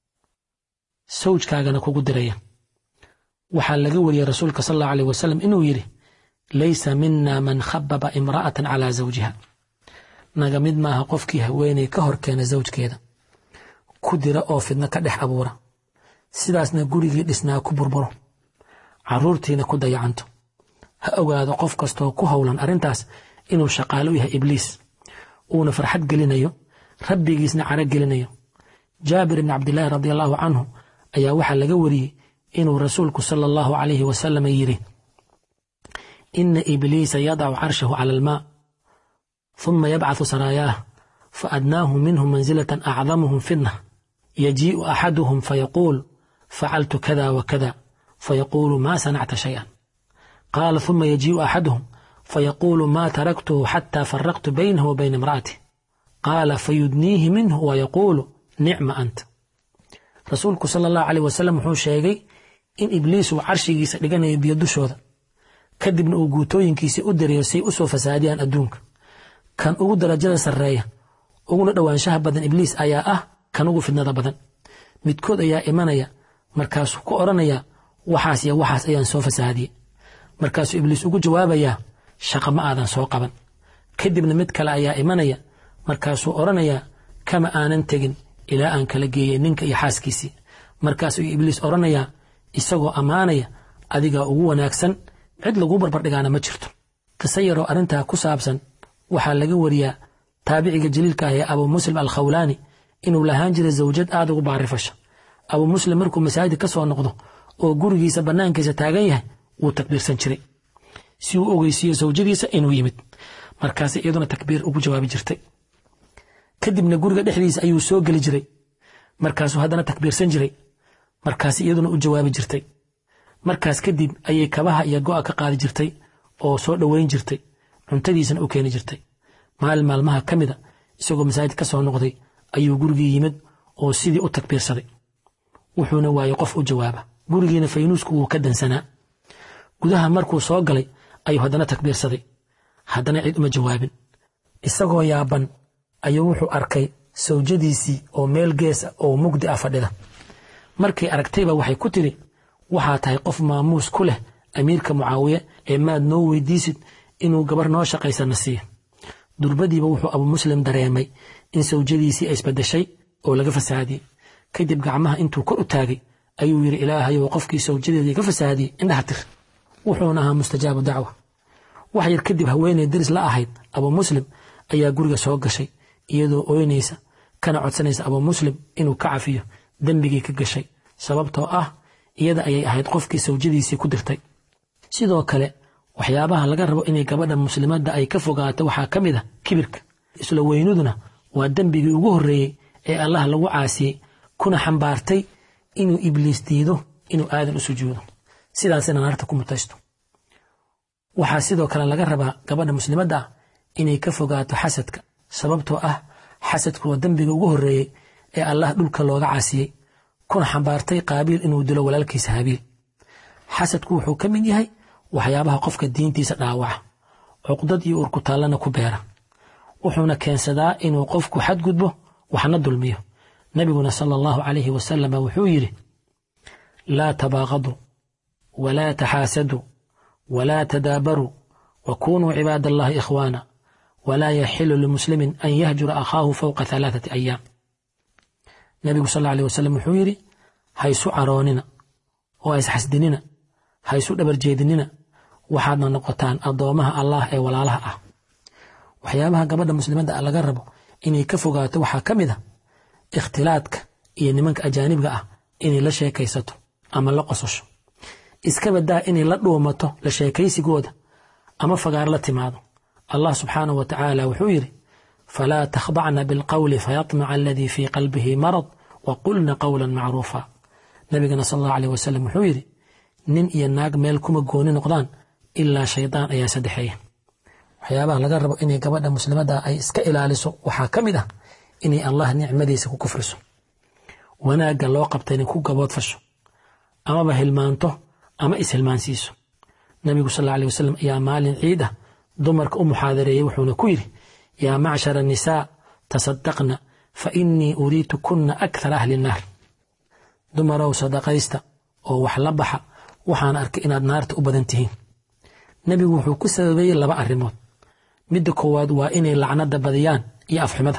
sawjkaagana kugu diraya waxaa laga wariyey rasuulka sal allahu aleyh wasalam inuu yidhi laysa mina man khababa imra'atan calaa zawjiha naga mid maaha qofkii haweenay ka hor keena zawjkeeda ku dira oo fidno ka dhex abuura sidaasna gurigii dhisnaa ku burburo carruurtiina ku dayacanto ha ogaado qof kastoo ku howlan arrintaas inuu shaqaalo u yahay ibliis uuna farxad gelinayo rabbigiisna caro gelinayo jaabir ibni cabdilaahi radi allahu canhu ayaa waxaa laga wariyey inuu rasuulku sala allahu calayhi wasalam yidhi ina ibliisa yadacu carshahu cala almaa ثم يبعث سراياه فأدناهم منهم منزلة أعظمهم فتنة يجيء أحدهم فيقول فعلت كذا وكذا فيقول ما صنعت شيئا قال ثم يجيء أحدهم فيقول ما تركته حتى فرقت بينه وبين امرأته قال فيدنيه منه ويقول نعم أنت رسولك صلى الله عليه وسلم وحuu sheegay in ibliis uu carshigiisa dhiganayo biyo dushooda kadibna uu guutooyinkiisii u dirayo say u soo fasaadiyaan adduunka kan ugu darajada sarreeya uguna dhowaanshaha badan ibliis ayaa ah kan ugu fidnada badan midkood ayaa imanaya markaasuu ku odhanayaa waxaas iyo waxaas ayaan soo fasaadiyey markaasuu ibliis ugu jawaabayaa shaqa ma aadan soo qaban kadibna mid kale ayaa imanaya markaasuu odhanayaa kama aanan tegin ilaa aan kala geeyey ninka iyo xaaskiisii markaasuu ibliis odhanayaa isagoo ammaanaya adigaa ugu wanaagsan cid laguu barbardhigaana ma jirto qiso yaroo arrintaa ku saabsan waxaa laga wariyaa taabiciga jaliilka ah ee abuu muslim alkhawlaani inuu lahaan jiray zawjad aad ugu baarifasha abuu muslim markuu masaajid ka soo noqdo oo gurigiisa bannaankiisa taagan yahay wuu takbiirsan jiray si uu ogeysiiyo zawjadiisa inuu yimid markaas iyaduna takbiir ugu jawaabi jirtay kadibna guriga dhexdiisa ayuu soo geli jiray markaasuu haddana takbiirsan jiray markaas iyaduna u jawaabi jirtay markaas kadib ayay kabaha iyo go'a ka qaadi jirtay oo soo dhoweyn jirtay cuntadiisana u keeni jirtay maalin maalmaha ka mida isagoo masaajid ka soo noqday ayuu gurigii yimid oo sidii u takbiirsaday wuxuuna waayey qof u jawaaba gurigiina faynuusku wuu ka dansanaa gudaha markuu soo galay ayuu haddana takbiirsaday haddana cid uma jawaabin isagoo yaaban ayuu wuxuu arkay sawjadiisii oo meel gees ah oo mugdi ah fadhida markay aragtayba waxay ku tidhi waxaa tahay qof maamuus ku leh amiirka mucaawiye ee maad noo weydiisid inuu gabar noo shaqaysana siiyo durbadiiba wuxuu abuu muslim dareemay in sawjadiisii ay isbadeshay oo laga fasaadiyey kadib gacmaha intuu kor u taagay ayuu yidhi ilaahayow qofkii sawjadeedii ka fasaadiyey indhaha tir wuxuuna ahaa mustajaabu dacwa wax yar kadib haweeney deris la ahayd abuu muslim ayaa guriga soo gashay iyadoo ooynaysa kana codsanaysa abuu muslim inuu ka cafiyo dembigii ka gashay sababtoo ah iyada ayay ahayd qofkii sawjadiisii ku dirtay sidoo kale waxyaabaha laga rabo inay gabadha muslimadda ay ka fogaato waxaa ka mid ah kibirka isla weynuduna waa dembigii ugu horreeyey ee allah lagu caasiyey kuna xambaartay inuu ibliis diido inuu aadan u sujuudo sidaasina naarta ku mutaysto waxaa sidoo kale laga rabaa gabadha muslimadda ah inay ka fogaato xasadka sababtoo ah xasadku waa dembiga ugu horreeyey ee allah dhulka looga caasiyey kuna xambaartay qaabiil inuu dilo walaalkiisa habiil xasadku wuxuu ka mid yahay waxyaabaha qofka diintiisa dhaawaca cuqdad iyo urkutaallana ku beera wuxuuna keensadaa inuu qofku xadgudbo waxna dulmiyo nebiguna sala allahu calayhi wasalama wuxuu yidhi laa tabaaqaduu walaa taxaasaduu walaa tadaabaruu wakunuu cibaad allahi ikhwaana walaa yaxilu limuslimin an yahjura akhaahu fowqa halaathati ayaam nebigu sal allahu alih wasalam wuxuu yidhi haysu caroonina oo haysxasdinina haysu dhabarjeedinina waxaadna noqotaan addoomaha allah ee walaalaha ah waxyaabaha gabadha muslimadda laga rabo inay ka fogaato waxaa ka mid a ikhtilaadka iyo nimanka ajaanibga ah inay la sheekaysato ama la qososho iska badaa inay la dhuumato la sheekaysigooda ama fagaar la timaado allah subxaanahu wa tacaala wuxuu yidhi falaa takhdacna bilqowli fayatmaca aladii fii qalbihi marad wa qulna qowlan macruufa nabigana sal allahu aleh wasalam wuxuu yidhi nin iyo naag meel kuma gooni noqdaan ilaa shaydaan ayaa saddexeeya waxyaabaha laga rabo inay gabadha muslimadda ay iska ilaaliso waxaa ka mid ah inay allah nicmadiisa ku kufriso wanaagga loo qabta inay ku gaboodfasho amaba hilmaanto ama ishilmaansiiso nabigu sal alla alih wasalam ayaa maalin ciid ah dumarka u muxaadareeyey wuxuuna ku yidhi yaa macshara nisaa tasadaqna fa innii uriitu kunna akthara ahli naar dumarow sadaqaysta oo wax la baxa waxaan arkay inaad naarta u badan tihiin nebigu wuxuu ku sababeeyey laba arrimood midda koowaad waa inay lacnada badiyaan iyo afxumada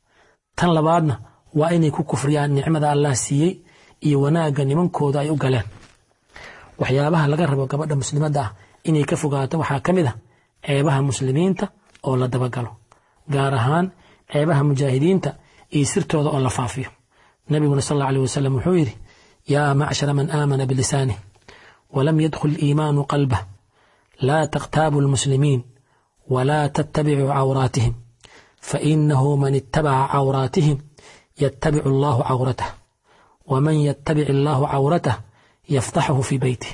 tan labaadna waa inay ku kufriyaan nicmada allah siiyey iyo wanaagga nimankooda ay u galeen waxyaabaha laga rabo gabadha muslimadda ah inay ka fogaato waxaa ka mid ah ceebaha muslimiinta oo la dabagalo gaar ahaan ceebaha mujaahidiinta iyo sirtooda oo la faafiyo nabiguna sal alla alih wasalam wuxuu yidhi yaa macshara man aamana bilisaanih walam yadkhul iimaanu qalbah laa takhtaabu lmuslimiin walaa tattabicuu cawraatihim fainahu man ittabaca cawraatihim yattabicu allahu cawratah waman yattabic allahu cawratah yaftaxahu fii beytih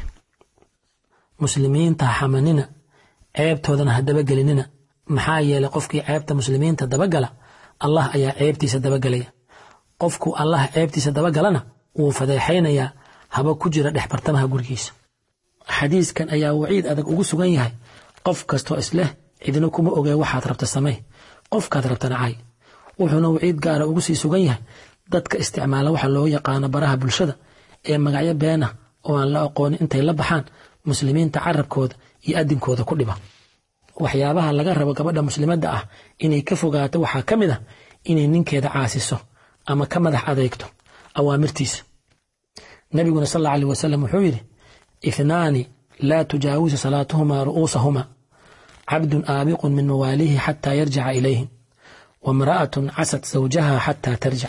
muslimiinta ha xamanina ceebtoodana ha dabagelinina maxaa yeelay qofkii ceebta muslimiinta dabagala allah ayaa ceebtiisa dabagelaya qofku allah ceebtiisa dabagalana wuu fadeexaynayaa haba ku jira dhex bartamaha gurigiisa xadiiskan ayaa waciid adag ugu sugan yahay qof kastoo isleh cidina kuma ogee waxaad rabta samey qofkaad rabta nacay wuxuuna waciid gaara ugu sii sugan yahay dadka isticmaala waxa loo yaqaano baraha bulshada ee magacyo beenah oo aan la aqoonin intay la baxaan muslimiinta carabkooda iyo adinkooda ku dhiba waxyaabaha laga rabo gabadha muslimadda ah inay ka fogaato waxaa ka mid ah inay ninkeeda caasiso ama ka madax adeegto awaamirtiisa nabiguna sal alla alih wasalam wuxuu yidhi ithnaani laa tujaawisu salaatuhumaa ru'uusahuma cabdun aabiqun min mawaalihi xataa yarjica ilayhim wamra'atun casad zawjaha xataa tarjic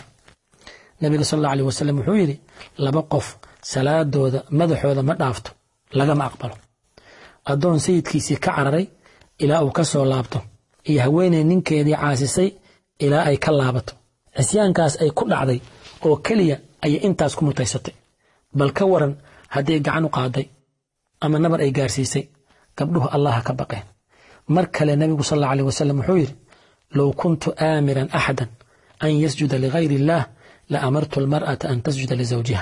nabiga sal alla alih wasalam wuxuu yidhi laba qof salaadooda madaxooda ma dhaafto lagama aqbalo addoon sayidkiisii ka cararay ilaa uu ka soo laabto iyo haweeney ninkeedii caasisay ilaa ay ka laabato cisyaankaas ay ku dhacday oo keliya ayay intaas ku mutaysatay bal ka waran hadday gacan u qaaday ama nabar ay gaarsiisay gabdhuhu allaha ka baqeen mar kale nebigu sal alla alih wasalam wuxuu yidhi low kuntu aamiran axadan an yasjuda ligayri illaah la amartu almar'ata an tasjuda lisawjiha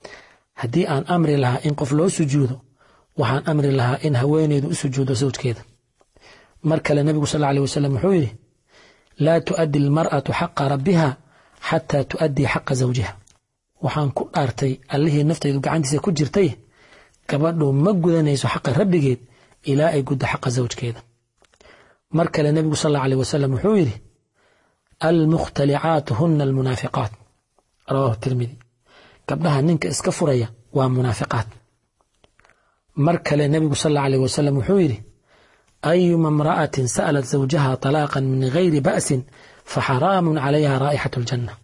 haddii aan amri lahaa in qof loo sujuudo waxaan amri lahaa in haweeneydu u sujuudo sawjkeeda mar kale nebigu sal alih wasalam wuxuu yidhi laa tu'addi almar'atu xaqa rabbiha xataa tu'addii xaqa zawjiha waxaan ku dhaartay allihii naftaydu gacantiisa ku jirtay gabadhu ma gudanayso xaqa rabbigeed ilaa ay guddo xaqa zawjkeeda mar kale nebigu sal alla alih wasalam wuxuu yidhi almukhtalicaatu huna almunaafiqaat rawaahu tirmidi gabdhaha ninka iska furaya waa munaafiqaad mar kale nebigu sal alla alih wasalam wuxuu yidhi ayuma imra'atin sa'alat zawjaha talaaqan min gayri ba'sin faxaraamun calayha raa'ixatu aljanna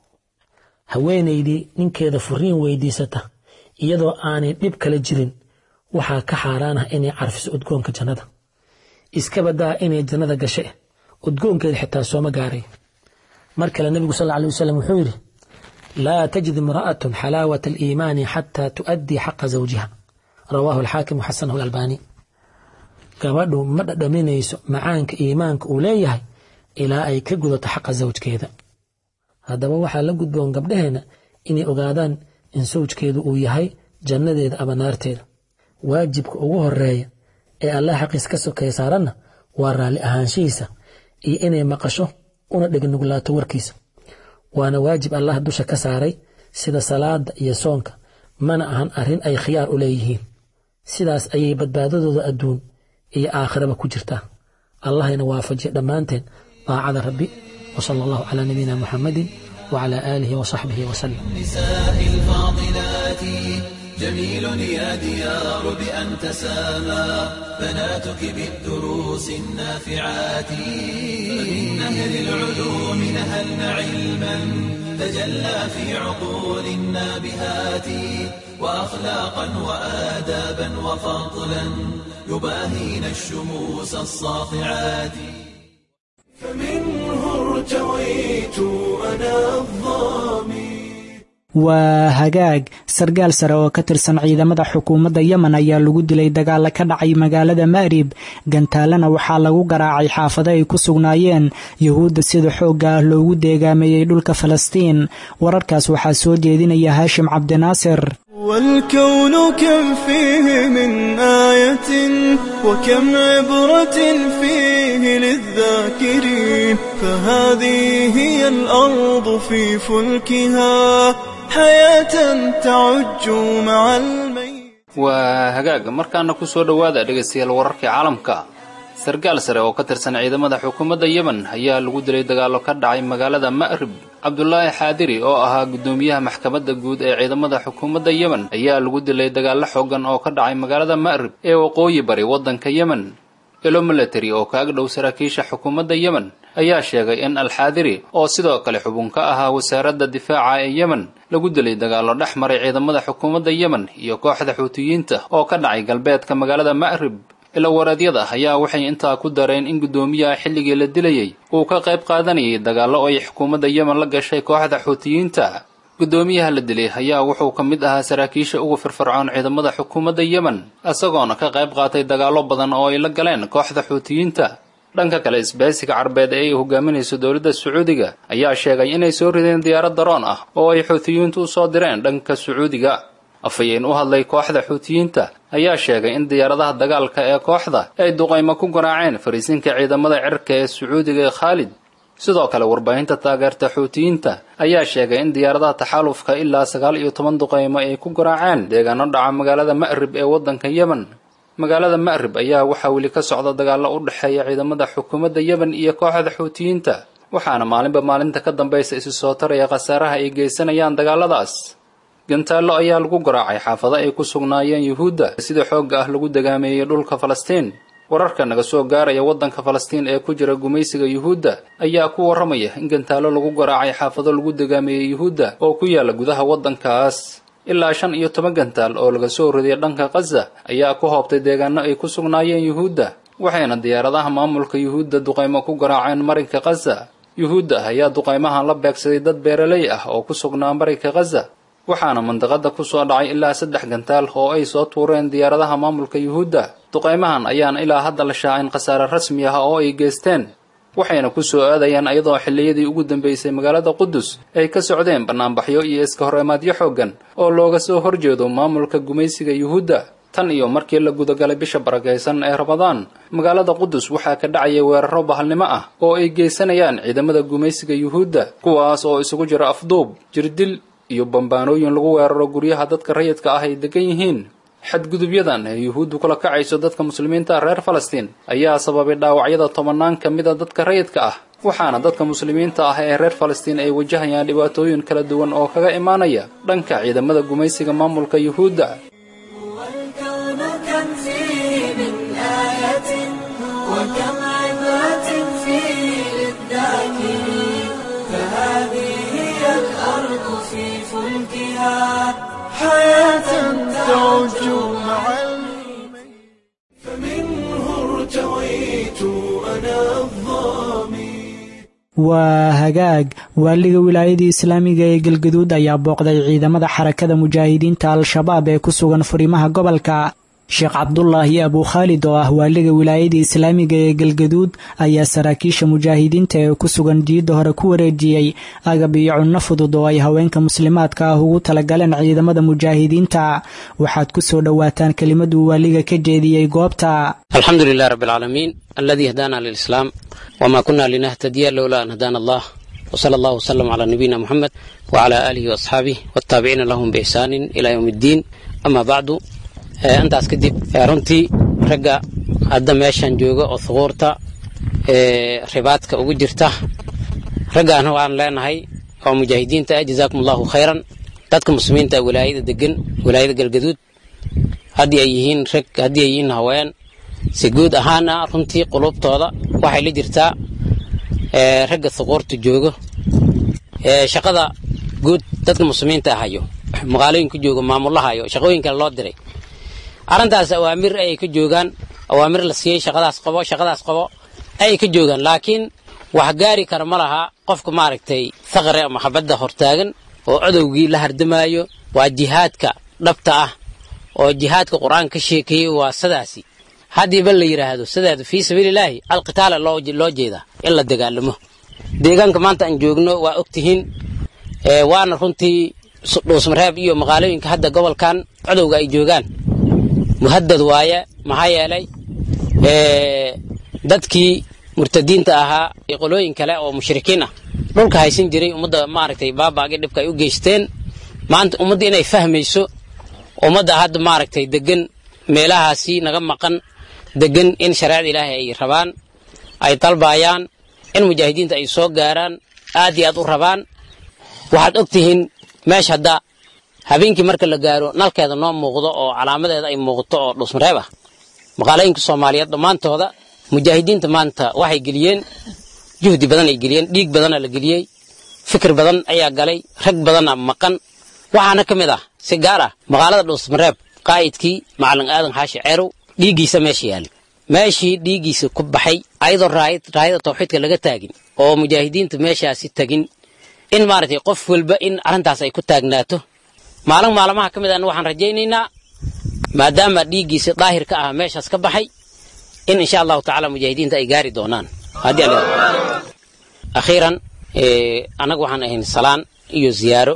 haweenaydii ninkeeda furiin weydiisata iyadoo aanay dhib kala jirin waxaa ka xaaraan ah inay carfiso udgoonka jannada iska badaa inay jannada gashe udgoonkeeda xitaa sooma gaaray mar kale nebigu sal alay wasalam wuxuu yidhi laa tajid imra'atun xalaawata aliimaani xataa tu'addii xaqa zawjiha rawaahu alxaakim waxasanahu alalbaani gabadhu ma dhadhaminayso macaanka iimaanka uu leeyahay ilaa ay ka gudato xaqa zawjkeeda haddaba waxaa la gudboon gabdhaheenna inay ogaadaan in sawjkeedu uu yahay jannadeeda ama naarteeda waajibka ugu horeeya ee allah xaqiis ka sokeeya saaranna waa raalli ahaanshihiisa iyo inay maqasho una dhegnugulaato warkiisa waana waajib allah dusha ka saaray sida salaada iyo soonka mana ahan arrin ay khiyaar u leeyihiin sidaas ayay badbaadadooda adduun iyo aakhiraba ku jirtaa allahayna waafajiya dhammaanteen daacada rabbi وصلى الله على نبينا محمد وعلى آله وصحبه وسلم النساء الفاضلات جميل يا ديار بأن تسامى بناتك بالدروس النافعات فمن نهر العلوم نهلن علما تجلى في عقول النابهات وأخلاقا وآدابا وفضلا يباهين الشموس الساطعات فمنه ارتويت أنا الظامي waa hagaag sargaal sare oo ka tirsan ciidamada xukuumadda yemen ayaa lagu dilay dagaala ka dhacay magaalada ma'rib gantaalena waxaa lagu garaacay xaafado ay ku sugnaayeen yuhuudda sida xoogga ah loogu deegaameeyey dhulka falastiin wararkaas waxaa soo jeedinaya haashim cabdinaasir والكون كم فيه من آية وكم عبرة فيه للذاكرين فهذه هي الأرض في فلكها حياة تعج مع الميت waa hagaaga markaana ku soo dhowaada dhegaystayaal wararkii caalamka sargaal sare oo ka tirsan ciidamada xukuumadda yemen ayaa lagu dilay dagaallo ka dhacay magaalada ma'rib cabdulaahi xaadiri oo ahaa guddoomiyaha maxkamadda guud ee ciidamada xukuumadda yemen ayaa lagu dilay dagaallo xooggan oo ka dhacay magaalada ma'rib ee waqooyi bari waddanka yemen ilo military oo ka agdhow saraakiisha xukuumadda yemen ayaa sheegay in alxaadiri oo sidoo kale xubun ka ahaa wasaaradda difaaca ee yemen lagu dilay dagaallo dhex maray ciidamada xukuumadda yemen iyo kooxda xuutiyiinta oo ka dhacay galbeedka magaalada ma'rib ilawareedyada ayaa waxay intaa ku dareen in guddoomiyaha xilligii la dilayey uu ka qayb qaadanayay dagaallo ay xukuumadda yemen la gashay kooxda xuutiyiinta guddoomiyaha la dilay ayaa wuxuu ka mid ahaa saraakiisha ugu firfircoon ciidamada xukuumadda yemen isagoona ka qayb qaatay dagaallo badan oo ay la galeen kooxda xuutiyiinta dhanka kale isbahaysiga carbeed ee ay hogaaminayso dowladda sacuudiga ayaa sheegay inay soo rideen diyaarad daroon ah oo ay xuutiyiintu u soo direen dhanka sacuudiga afhayeen u hadlay kooxda xuutiyiinta ayaa sheegay in diyaaradaha dagaalka ee kooxda ay duqaymo ku garaaceen fariisinka ciidamada cirka ee sacuudiga ee khaalid sidoo kale warbaahinta taageerta xuutiyiinta ayaa sheegay in diyaaradaha taxaalufka ilaa sagaal iyo toban duqaymo ay ku garaaceen deegaano dhaca magaalada ma'rib ee waddanka yemen magaalada ma'rib ayaa waxaa weli ka socda dagaallo u dhexeeya ciidamada xukuumadda yemen iyo kooxda xuutiyiinta waxaana maalinba maalinta ka dambaysa isi soo taraya khasaaraha ay geysanayaan dagaaladaas gantaallo ayaa lagu garaacay xaafado ay ku sugnaayeen yuhuudda sida xoogga ah lagu degaameeyey dhulka falastiin wararka naga soo gaaraya waddanka falastiin ee ku jira gumaysiga yuhuudda ayaa ku warramaya in gantaallo lagu garaacay xaafado lagu degaameeyey yuhuudda oo ku yaala gudaha waddankaas ilaa shan iyo toban gantaal oo laga soo ridiyay dhanka khaza ayaa ku hoobtay deegaano ay ku sugnaayeen yuhuudda waxayna diyaaradaha maamulka yuhuudda duqaymo ku garaaceen marinka khaza yuhuudda ayaa duqaymahan la beegsaday dad beeraley ah oo ku sugnaa marinka khaza waxaana mandaqada ku soo dhacay ilaa saddex gantaal oo ay soo tuureen diyaaradaha maamulka yuhuudda duqaymahan ayaana ilaa hadda la shaacin khasaare rasmi ah oo ay geysteen waxayna ku soo aadayaan iyadoo xilliyadii ugu dambeysay magaalada qudus ay ka socdeen bannaanbaxyo iyo iska horreemaadyo xooggan oo looga soo horjeedo maamulka gumaysiga yuhuudda tan iyo markii la gudagalay bisha barakaysan ee ramadaan magaalada qudus waxaa ka dhacaya weeraro bahalnimo ah oo ay geysanayaan ciidamada gumaysiga yuhuudda kuwaas oo isugu jira afduub jirdil iyo bambaanooyin lagu weeraro guryaha dadka rayidka ah ay degan yihiin xadgudubyadan ee yuhuuddu kula kacayso dadka muslimiinta reer falastiin ayaa sababay dhaawacyada tobannaan ka mida dadka rayidka ah waxaana dadka muslimiinta ah ee reer falastiin ay wajahayaan dhibaatooyin kala duwan oo kaga imaanaya dhanka ciidamada gumaysiga maamulka yuhuudda والكون كم فيه من آية وكم عبرة فيه للذاكرين فهذه هي الأرض في فلكها حياة تعج مع فمنه ارتويت أنا الظامي waa hagaag waaliga wilaayadii islaamiga ee galgaduud ayaa booqday ciidamada xarakada mujaahidiinta al-shabaab ee ku sugan furimaha gobolka sheekh cabdulaahi abukhaalid oo ah waaliga wilaayada islaamiga ee galgaduud ayaa saraakiisha mujaahidiinta ee ku sugan diidda hore ku wareejiyey agab iyo cunno fudud oo ay haweenka muslimaadka ah ugu talagaleen ciidamada mujaahidiinta waxaad ku soo dhowaataan kelimaduu waaliga ka jeediyey goobta alxamdu lilah rab alcaalamiin aladii hadaana lilislaam wma kuna linahtadiya lowla an hadaana allah wsala allah wslm cla nabiyina muxamed wcla aalihi waasxaabih wataabiciina lahum biixsaanin ila ywm اddiin ama bacdu intaas kadib runtii ragga hadda meeshan jooga oo thuquurta ribaadka ugu jirta raggaana waan leenahay oo mujaahidiinta ah jazaakum allahu khayran dadka muslimiinta wilaayada degan wilaayada galgaduud haddii ay yihiin rag haddii ay yihiin haween si guud ahaana runtii qulubtooda waxay la jirtaa ragga thuquurta joogo shaqada guud dadka muslimiinta hayo magaalooyinka jooga maamulahayo shaqooyin kale loo diray arrintaas awaamir ayay ka joogaan awaamir la siiyey shaqadaas qabo shaqadaas qabo ayay ka joogaan laakiin wax gaari kara ma laha qofka maaragtay thaqre ama xabadda hortaagan oo codowgii la hardamaayo waa jihaadka dhabta ah oo jihaadka qur-aanka ka sheekeeyey waa sidaasi haddiiba la yidhaahdo sideeda fii sabiililaahi alqitaala loo jeedaa in la dagaalamo deegaanka maanta aan joogno waa ogtihiin waana runtii dhuusmareeb iyo magaalooyinka hadda gobolkan codowga ay joogaan muhadad waaye maxaa yeelay dadkii murtadiinta ahaa qolooyin kale oo mushrikiin ah dhulka haysan jiray ummadda maaragtay baabaagii dhibka ay u geysteen maanta ummadda inay fahmayso ummadda hadda maaragtay degan meelahaasi naga maqan degan in shareecada ilaahay ay rabaan ay dalbaayaan in mujaahidiinta ay soo gaaraan aad iyo aad u rabaan waxaad og tihiin meesha hadda habeenkii marka la gaaro nalkeeda noo muuqdo oo calaamadeeda ay muuqato oo dhusmareeb ah maqaalooyinka soomaaliyeed dhammaantooda mujaahidiinta maanta waxay geliyeen juhdi badan ay geliyeen dhiig badana la geliyey fikir badan ayaa galay rag badana maqan waxaana ka mid ah si gaar ah magaalada dhusmareeb qaa'idkii macalin aadan xaashi ceerow dhiiggiisa meesha yaali meeshii dhiiggiisa ku baxay ayadoo raayada tawxiidka laga taagin oo mujaahidiinta meeshaasi tagin in maaragtay qof walba in arrintaas ay ku taagnaato maalin maalmaha ka mid ahna waxaan rajaynaynaa maadaama dhiiggiisa daahir ka ah meeshaas ka baxay in insha allahu tacaala mujaahidiinta ay gaari doonaan haddii alle akhiiran annaga waxaan ahayn salaan iyo ziyaaro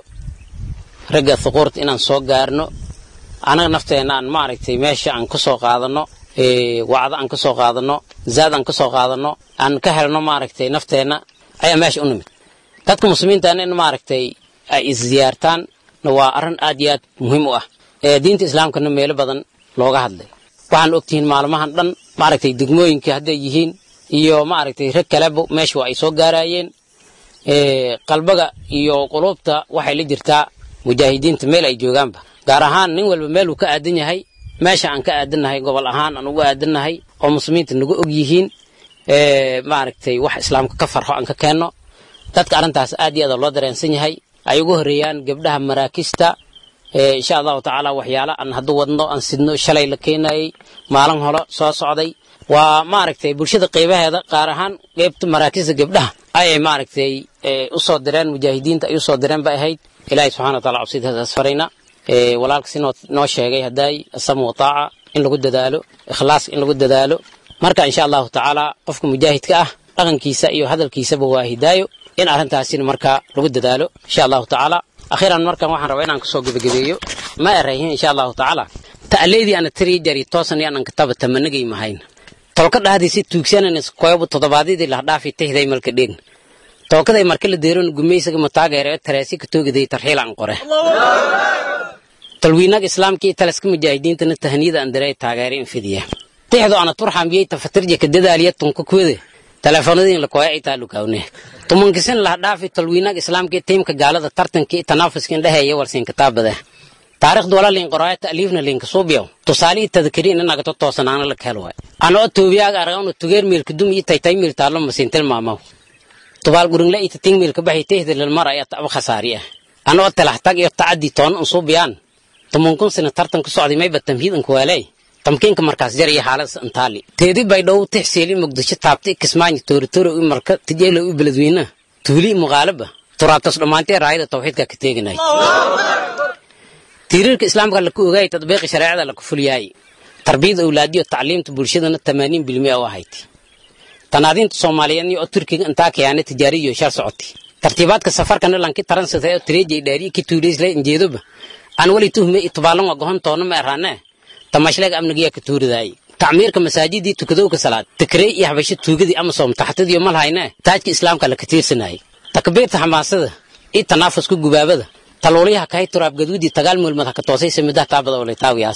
ragga thuquurta inaan soo gaarno annaga nafteenna aan maaragtay meesha aan ka soo qaadanno wacdo aan ka soo qaadanno zaad aan ka soo qaadanno aan ka helno maaragtay nafteenna ayaa meesha u nimid dadka muslimiintaana in maaragtay ay isziyaartaan waa arrin aad iyo aad muhiim u ah diinta islaamkana meelo badan looga hadlay waxaan ogtihiin maalmahan dhan maaragtay degmooyinka hadday yihiin iyo maaragtay rag kaleba meesha waa ay soo gaarayeen qalbaga iyo quluubta waxay la jirtaa mujaahidiinta meel ay joogaanba gaar ahaan nin walba meeluu ka aadan yahay meesha aan ka aadannahay gobol ahaan aan ugu aadannahay oo muslimiinta nagu og yihiin maaragtay wax islaamka ka farxo aan ka keenno dadka arrintaas aad iyo aad loo dareensan yahay ay ugu horreeyaan gabdhaha maraakista insha allahu tacaala waxyaala aan haddu wadno aan sidno shalay la keenayey maalin hore soo socday waa maaragtay bulshada qeybaheeda qaar ahaan qeybta maraakista gabdhaha ayay maaragtay u soo direen mujaahidiinta ay u soo direen bay ahayd ilaahay subxana wa taala cubsidaas farayna walaalka si noo sheegay haddaay asamu wataaca in lagu dadaalo ikhlaas in lagu dadaalo marka insha allahu tacaala qofka mujaahidka ah dhaqankiisa iyo hadalkiisaba waa hidaayo in arrintaasina markaa lagu dadaalo insha allahu tacaala akhiiran markan waxaan rabaa inaan kasoo gebagabeeyo ma erayhin insha allahu tacaala ta'leydii ana tirii jari toosan anan kataba tamanagay mahayn tolka dhahdiisi tuugsanan koyobu toddobaadyadii lahdhaafi tahday malka dheegn tookaday marka la deeron gumaysaga mataageere tareesi ka toogaday tarxiilaan qore talwiinaga islaamkii talaska mujaahidiintana tahaniyada andarey taageere infidiya tixdo ana turxambiyey tafatirja ka dadaaliya tunka kuwede teleefoonadii la koya itaa lukawne tumankisin lah dhaafi talwiinaga islaamkii tiimka gaalada tartankii tanaafuska indheheeya warsiin kitaabade taarikhdu wala liin qoraayo ta'liifna liinka suubiyow tusaalihii tadkiriin inagato toosanaana la kahel waay anoo toobiyaaga aragawna tugeer miilka dum iyo taytay miil taallo masiin tilmaamaw tubaal gurinla ita ting miilka baxi tehda lilmar ayaa taba khasaari ah anoo talaxtag iyo tacaddi toona un suubiyaan tumankun sina tartan ku socday mayba tamhiid an kuwaaley tamkiinka markaas jar iyo xaalad antaali teedi bay dhow tixseeli muqdisho taabtay kismaayo tooritooro i marka tijeelo i beledweynaha tuuli muqaalaba turaabtas dhammaantee raayada tawxiidka ka teeganay tiiriirka islaamka laku ogaayay tadbiiqi shareecada laku fulyaayay tarbiyada awlaadiyo tacliimta bulshadana tamaaniin bilmiya u ahayd tanaadiinta soomaaliyeedni oo turkiga intaa kayaana tijaariyo shar socotay tartiibaadka safarkana lanki taransata oo tireejay dhaari ki tuuleysle injeedoba aan wali tuhme itbaalan wa gohon toona ma eraane tamashleega amnigiya ka tuuridaay tacmiirka masaajidii tukadowka salaad tikrey iyo habasho tuugadii ama soom taxtadiyo malhayne taajka islaamka la ka tiirsanayay takbiirta xamaasada iyo tanaafusku gubaabada taluulyaha kahay turaab gaduudii tagaal mulmad ha ka toosay samidaha taabada olay taawiyaas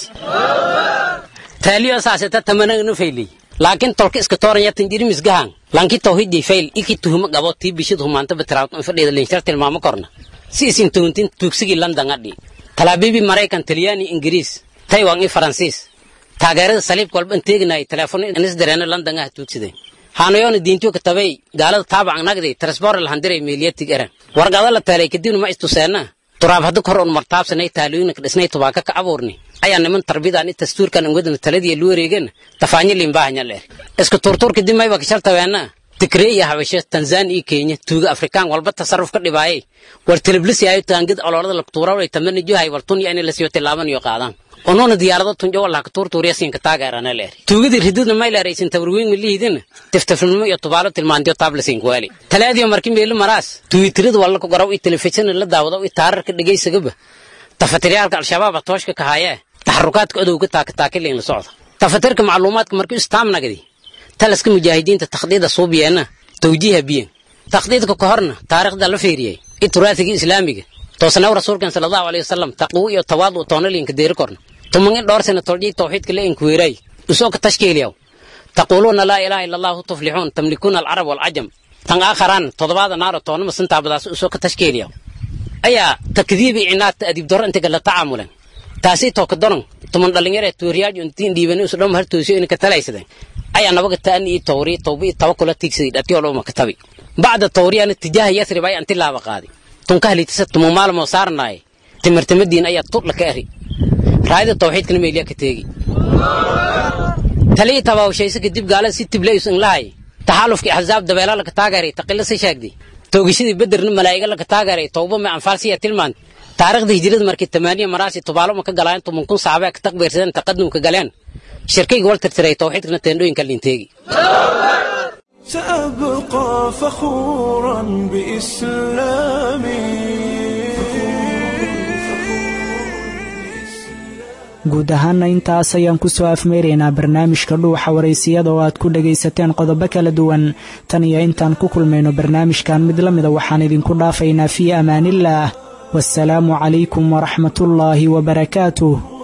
taaliyo saaseta tamanagnu faylay laakiin tolka iska tooranya tanjirimis gahan lanki tawhidii fayl iki tuhuma qabo tii bishid humaanta batiraad in fadhida linshar tilmaamo korna si isin tuhuntin tuugsigii london adhi talaabibi maraykan talyaani ingiriis taiwan iyo faransiis taageerada saliibka walba inteeginay teleefon inis dareena london ah tuugsideen haanayoona diintiyo ka tabay gaalada taabac nagday transbor lahandiray meeliyatig eran wargada la taalay kadibna ma istuseena turaab hadda kor un martaabsanay taalooyinka dhisnay tubaaka ka abuurni ayaa niman tarbidaan i dastuurkan ungadana taladii lu wareegen tafaanyo limbahanya leer isku turtur kadib mayba kashartabeena tigree iyo habasho tanzania iyo kenya tuuga afrikaan walba tasarruf ka dhibaayay war teleblisiayo taangid ololada laktuurawlay tamani juhay war tunya inay lasiyo tilaaban iyo qaadaan onoona diyaarado tunjo wallah ka tuurtuuriya siinka taageerana leer tuugadii rididna may leeraysin tabarweyn malihidina tiftifnimo iyo tubaalo tilmaantiyo taablasin kuwaali talaadiyo marki meeli maraas tuwitirada walla ku garaw iyo telefishin la daawado iyo taararka dhegaysagaba tafatiriyaalka al-shabaab tooshka ka haayee taxarukaadka odowga taakataakiliin la socda tafatirka macluumaadka markii istaamnagdi talaska mujaahidiinta takhdiida suubiyeena tawjiiha biyen takhdiidka ka horna taariikhda la fiiriyey i turaasiga islaamiga toosnaw rasuulkan sala allahu alayhi wasalam taqwo iyo tawaadu toonaliinka deeri korna tuman in dhowr sana toljii tawxiidka la inkuweeray usoo ka tashkiiliyaw taquuluuna laa ilaaha ila allahu tuflixuun tamlikuuna alcarab walcajam tan aakharaan toddobaada naaro toonama sintaabadaas usoo ka tashkiiliyaw ayaa takdiibi cinaadta adiib doro intaga la tacaamulen taasi tooka donon tuman dhalinyare tuuriyaaj intiin dhiibani usu dhom hartoosiyo inka talaysadeen ayaa nabaga taani iyo tawri tawbi iyo tawakula tiigsaday dhatiyo dhoma katabi bacda tawriyana tijaaha yasrib ay anti laaba qaadi tunka halitisa tumu maalmo saarnaay timirtimadiin ayaa tudla ka eri raayada tawxiidkana meeliya ka teegi talii tabaawshaysa kadib gaalada si tibleys in lahay taxaalufkii axzaab dabeela laka taageeray taqila si sheegday toogashadii bederna malaa'iga laka taageeray tawba ma anfaalsiya tilmaan taariikhda hijrada markii tamaaniya maraasi tubaalo ma ka galaan tuman kun saxaabee ka taqbiirsadeen taqadumka galeen shirkayga wal tirtiray tawxiidkana teendhooyinka linteegi سأبقى فخورا بإسلامي guud ahaana intaas ayaan ku soo afmeeraynaa barnaamijka dhuuxa waraysiyada oo aad ku dhagaysateen qodobo kala duwan tan iyo intaan ku kulmayno barnaamijkan mid la mida waxaan idinku dhaafaynaa fii amaaniillaah waasalaamu calaykum waraxmatullaahi wabarakaatuh